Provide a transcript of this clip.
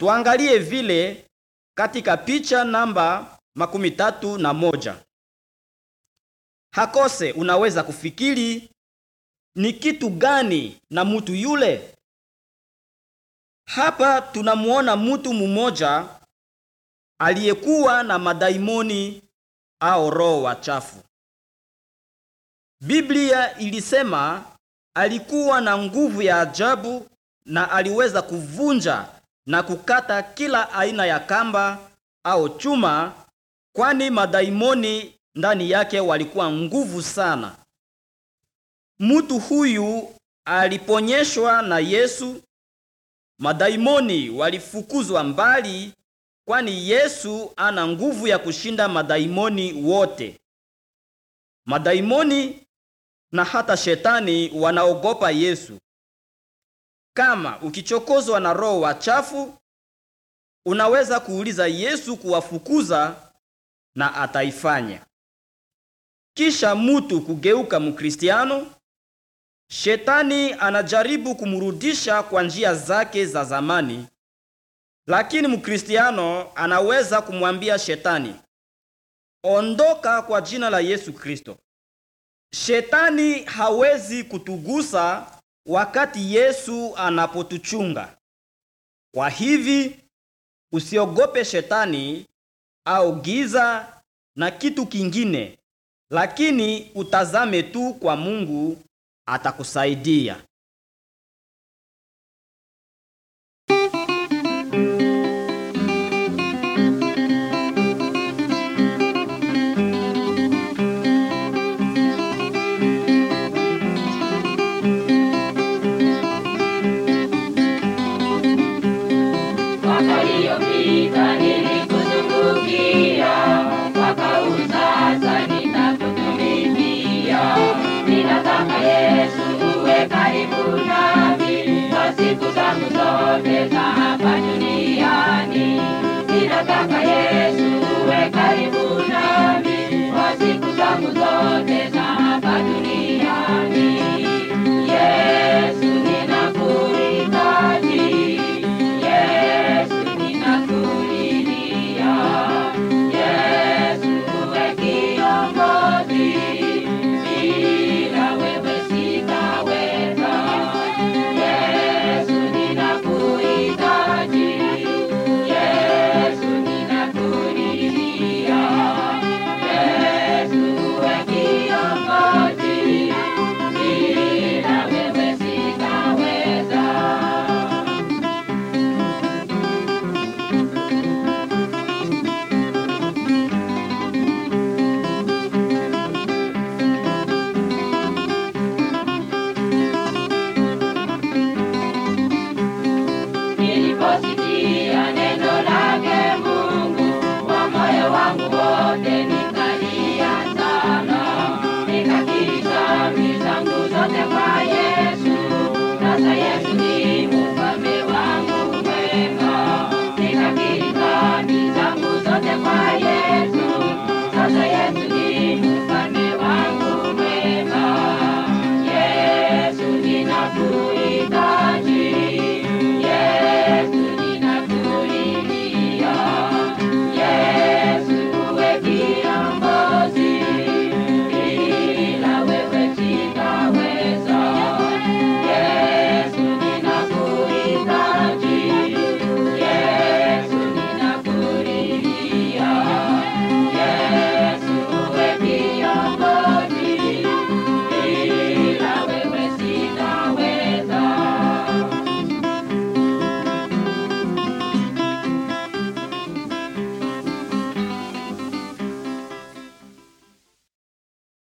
Tuangalie vile katika picha namba makumi tatu na moja. Hakose unaweza kufikiri ni kitu gani na mutu yule? Hapa tunamuona mutu mmoja aliyekuwa na madaimoni au roho wachafu. Biblia ilisema alikuwa na nguvu ya ajabu na aliweza kuvunja na kukata kila aina ya kamba au chuma, kwani madaimoni ndani yake walikuwa nguvu sana. Mtu huyu aliponyeshwa na Yesu, madaimoni walifukuzwa mbali, kwani Yesu ana nguvu ya kushinda madaimoni wote. Madaimoni na hata shetani wanaogopa Yesu. Kama ukichokozwa na roho wachafu, unaweza kuuliza Yesu kuwafukuza na ataifanya. Kisha mutu kugeuka Mkristiano, shetani anajaribu kumrudisha kwa njia zake za zamani, lakini Mkristiano anaweza kumwambia shetani, ondoka kwa jina la Yesu Kristo. Shetani hawezi kutugusa wakati Yesu anapotuchunga. Kwa hivi usiogope shetani au giza na kitu kingine, lakini utazame tu kwa Mungu, atakusaidia. Mwaka iliyopita nilikuzungukia, mwaka huu sasa ninakutumikia. Ninataka Yesu uwe karibu nami kwa siku zangu zote za